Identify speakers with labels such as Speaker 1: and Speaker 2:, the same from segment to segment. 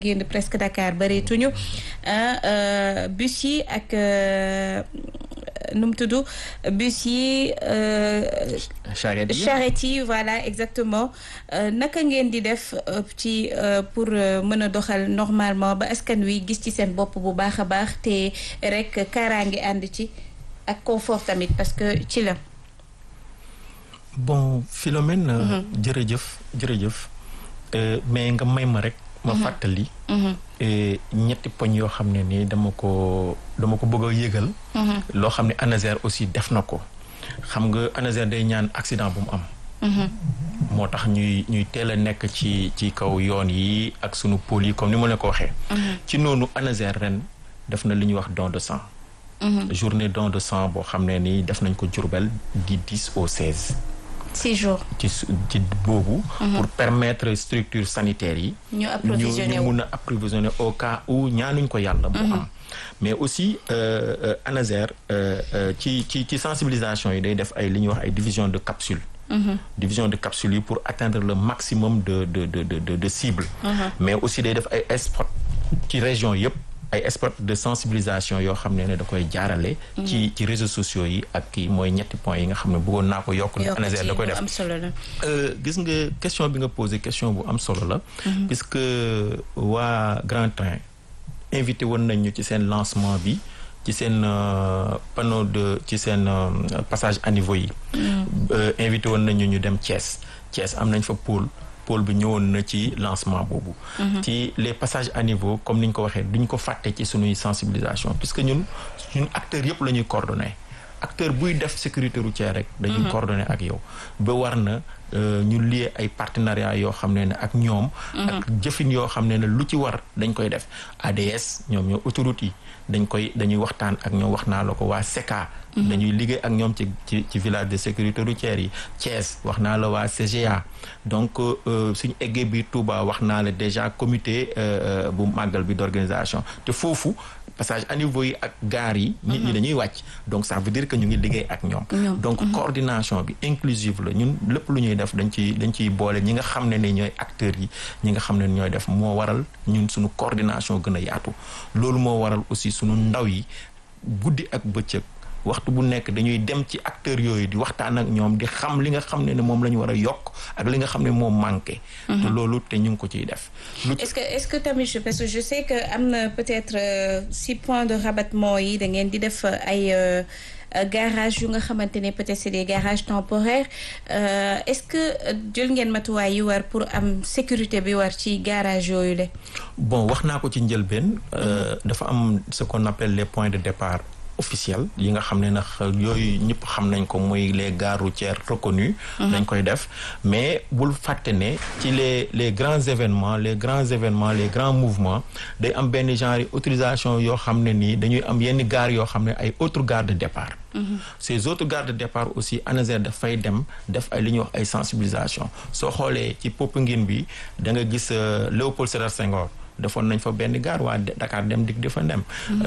Speaker 1: génn presque Dakar bëreetuñu bus yi ak nu mu tudd bus yi.
Speaker 2: charrette yi
Speaker 1: charrette yi voilà exactement naka ngeen di def ci pour mën a doxal normalement ba askan wi gis ci seen bopp bu baax a baax te rek kaaraange ànd ci ak confort tamit parce que ci la.
Speaker 2: bon Philomène. jërëjëf jërëjëf mais nga may ma rek. ma fàttali. ñetti poñ yoo xam ne ni dama ko dama ko bëgg a yëgal. loo xam ne ANASER aussi def na ko. xam nga ANASER day ñaan accident bu mu am. moo tax ñuy ñuy teel a nekk ci ci kaw yoon yi ak sunu pôle yi comme ni ma la ko waxee. ci noonu ANASER ren def na li ñuy wax don de sang. journée don de sang boo xam ne ni def nañ ko Diourbel di 10 au 16.
Speaker 1: six jours
Speaker 2: ci ci boobu. pour permettre structure sanitaire yi.
Speaker 1: ñu approvisionné
Speaker 2: ñu mun a approvisionné au cas où ñaanuñ ko yàlla. bu am mais aussi ANASER ci ci ci sensibilisation yi day def ay li ñuy wax ay division de capsule. division de capsule yi pour atteindre le maximum de de de de de cible. mais aussi day def ay spot ci région yëpp. ay spot de sensibilisation yoo xam ne ne da koy jaarale. ci ci réseaux sociaux yi ak kii mooy ñetti points yi nga xam ne bëggoon naa ko yokk.
Speaker 1: yokk
Speaker 2: ANASER da koy def
Speaker 1: am solo la.
Speaker 2: gis nga question bi nga posé question bu am solo la. puisque waa Grand Train invité woon nañ ñu ci seen lancement bi ci seen panneau de ci seen passage à niveau yi. invité woon nañ ñu ñu dem Thiès Thiès am nañ fa pôle. pôle bi ñëwoon na ci lancement boobu. ci les passages à niveau comme ni ñu ko waxee duñ ko fàtte ci sunuy sensibilisation puisque ñun ñun acteurs yëpp la ñuy coordonné acteur buy def sécurité routière rek. dañuy coordonné ak yow ba war na ñu lié ay partenariat yoo xam ne ne ak ñoom. ak jëfin yoo xam ne ne lu ci war dañ koy def ADS ñoom ñoo autoroute yi dañ koy dañuy waxtaan ak ñoom wax naa la ko waa SECA. dañuy liggéey ak ñoom ci ci ci village de sécurité routière yi Thiès wax naa la waa CGA donc suñu eggee bi Touba wax naa la déjà comité bu màggal bi d'organisation te foofu passage à niveau yi ak gaar yi nit ñi dañuy wàcc donc ça veut dire que ñu ngi liggéey ak ñoom donc coordination bi inclusive la ñun lépp lu ñuy def dañ ciy dañ ciy boole ñi nga xam ne ne ñooy acteurs yi ñi nga xam ne ñooy def moo waral ñun suñu coordination gën a yaatu loolu moo waral aussi suñu ndaw yi guddi ak bëccëg waxtu bu nekk dañuy dem ci acteurs yooyu di waxtaan ak ñoom di xam li nga xam ne ne moom la ñu war a yokk ak li nga xam ne moom manqué. te loolu te ñu ngi ko ciy def.
Speaker 1: est-ce que est-ce que tamit je parce que je sais que am na peut-être six points de rabattement yi da ngeen di def ay. garage yu nga xamante ne peut-être c'est des garages temporaires est-ce que jël ngeen matuwaay yi war pour am sécurité bi war ci garage yooyu la.
Speaker 2: bon wax naa ko ci njëlbeen. dafa am ce qu'on appelle les points de départ. officiel yi nga xam ne nag yooyu ñëpp xam nañ ko muy les gares routières reconnues dañ koy def mais bul fàtte ne ci les les grands événements les grands événements les grands mouvements day am benn genre autorisation yoo xam ne nii dañuy am yenn gares yoo xam ne ay autres gares de départ ces autres gares de départ aussi ANASER dafay dem def ay li ñuy wax ay sensibilisation soo xoolee ci Popenguine bi da nga gis Léopold Sédar Senghor defoon nañ fa benn gare waa Dakar dem dik dafa dem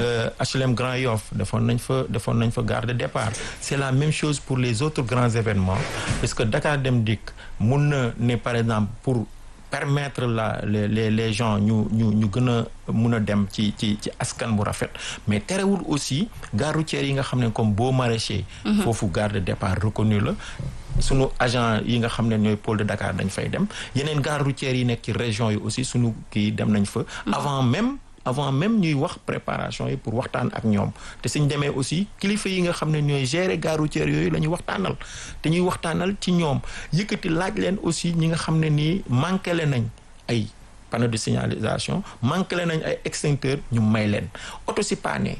Speaker 2: HLM Grand Yoff defoon nañ fa defoon nañ fa gare de départ c'est la même chose pour les autres grands événements parce que Dakar dem dik mun na ne par exemple pour permettre la les les les gens ñu ñu ñu gën a mun a dem ci ci ci askan bu rafet mais terewul aussi gare routière yi nga xam ne comme Beaux Maraîchers foofu gare de départ reconnu la sunu agent yi nga xam ne ñooy pôle de Dakar dañ fay dem yeneen gare routière yi nekk ci région yi aussi sunu kii dem nañ fa avant même avant même ñuy wax préparation yi pour waxtaan ak ñoom te suñ demee aussi kilifa yi nga xam ne ñooy gérer gare routière yooyu la ñuy waxtaanal te ñuy waxtaanal ci ñoom yëkkati laaj leen aussi ñi nga xam ne nii manqué le nañ ay panneau de signalisation manqué le nañ ay extincteur ñu may leen oto si paane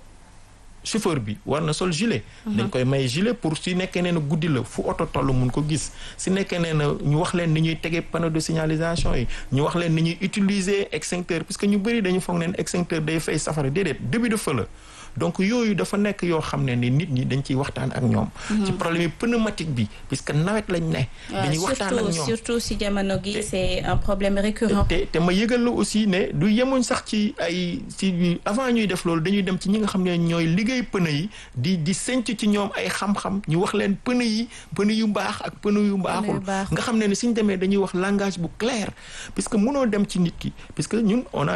Speaker 2: chauffeur bi war na sol gilet. dañ koy may gilet pour si nekkee nee na guddi la fu oto toll mun ko gis si nekkee nee na ñu wax leen ni ñuy tegee panneau de signalisation yi ñu wax leen ni ñuy utiliser extincteur parce que ñu bëri dañu foog neen extincteur day fay safara déedéet début de feu la donc yooyu dafa nekk yoo xam ne ni nit ñi dañ ciy waxtaan ak ñoom ci problème yi pneumatique bi puisque nawet lañ ne dañuy waxtaan ak ñoom
Speaker 1: surtout si jamono gi c'est un problème récurrent
Speaker 2: te te ma yëgal la aussi ne du yemuñ sax ci ay ci avant ñuy def loolu dañuy dem ci ñi nga xam ne ñooy liggéey pneu yi di di senc ci ñoom ay xam-xam ñu wax leen pneu yi pneu yu baax ak pneu yu baaxul nga xam ne ne suñ demee dañuy wax langage bu clair puisque mënoo dem ci nit ki puisque ñun on a